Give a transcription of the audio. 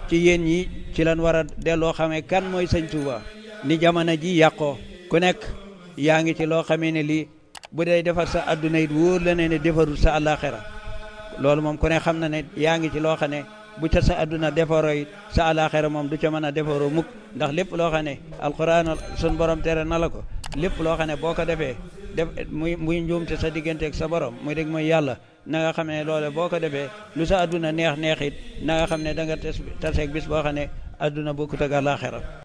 ci yéen ñi ci lan war a delloo xamee kan mooy sëñ Touba ni jamono ji yàqoo ku nekk yaa ngi ci loo xamee ne lii bu dee defar sa adduna it wóor la ne ne defarul sa àllaaxira loolu moom ku ne xam na ne yaa ngi ci loo xam ne bu ca sa adduna defaroo it sa àllaaxira moom du ca mën a defaroo mukk ndax lépp loo xam ne alquran sun borom tere na la ko lépp loo xam ne boo ko defee def muy muy njuumte sa digganteeg sa borom muy dégg mooy yàlla na nga xam ne loole boo ko defee lu sa adduna neex neex it na nga xam ne da nga tes taseeg bis boo xam ne adduna bokkut ak àllaaxira